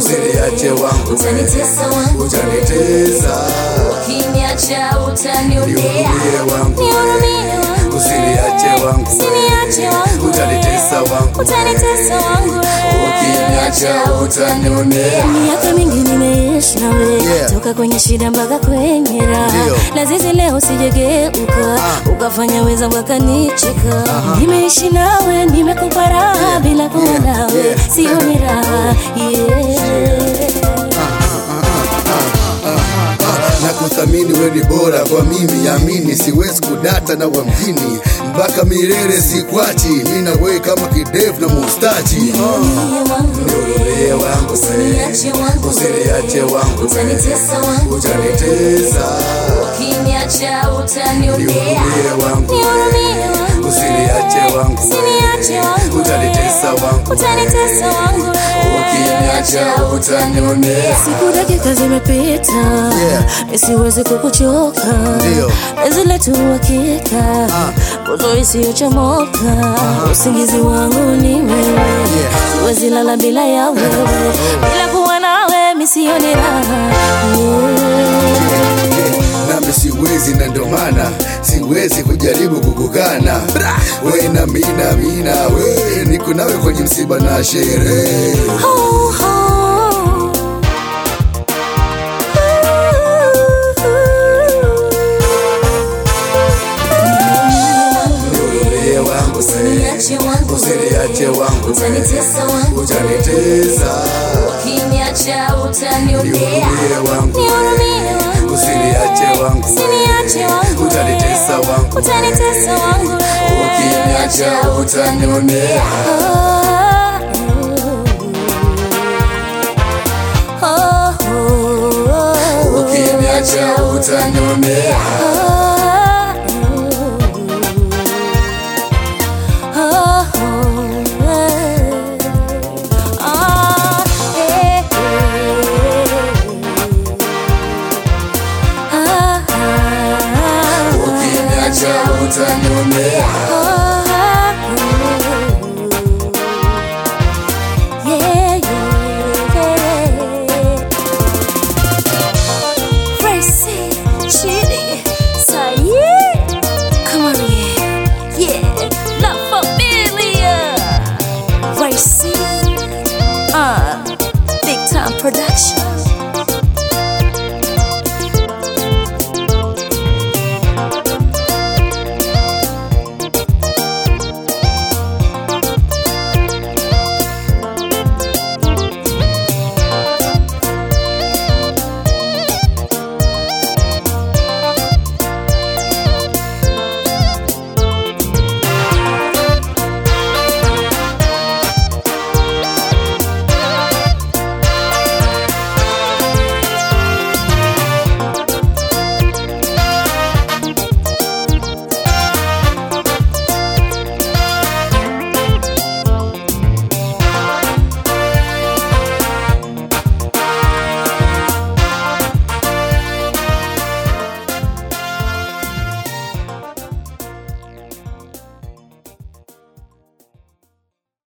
usiniache wangu utanitesa wangu utanitesa ukiniacha utanionea nihurumie wangu nihurumie wangu usiniache wangu usiniache wangu utanitesa wangu utanitesa wangu ukiniacha utanionea miaka mingi nimeishi nawe Yeah. toka kwenye shida mpaka kwenye raha Ndio. lazizi leo sijegeuka ukafanya weza wakanicheka nimeishi nawe nimekupa raha bila kuwa Yeah. nawe Yeah. sio ni raha yeah. na kuthamini we ni bora kwa mimi yamini siwezi kudata na wa mjini mpaka milele sikwachi mi na we kama kidevu na mustachi Nihurumie wangu nihurumie wangu usiniache wangu usiniache wangu utanitesa wangu utanitesa ukiniacha utanionea nihurumie wangu nihurumie wangu usiniache wangu usiniache wangu utanitesa wangu utanitesa wangu ukiniacha utanionea siku dakika zimepita Yeah. isiwezi kukuchoka Ndio. penzi letu hakika nguzo isiyochomoka usingizi wangu ni wewe siwezi lala bila ya wewe bila kuwa nawe misioni raha Yeah. nami siwezi na ndo maana siwezi kujaribu kukukana we na mina mina we niko nawe kwenye msiba na sherehe Oh, oh. nihurumie wangu Usiniache wangu usiniache wangu utanitesa wangu utanitesa ukiniacha utanionea nihurumie wangu nihurumie wangu usiniache wangu usiniache wangu utanitesa wangu utanitesa wangu ukiniacha utanionea ukiniacha utanionea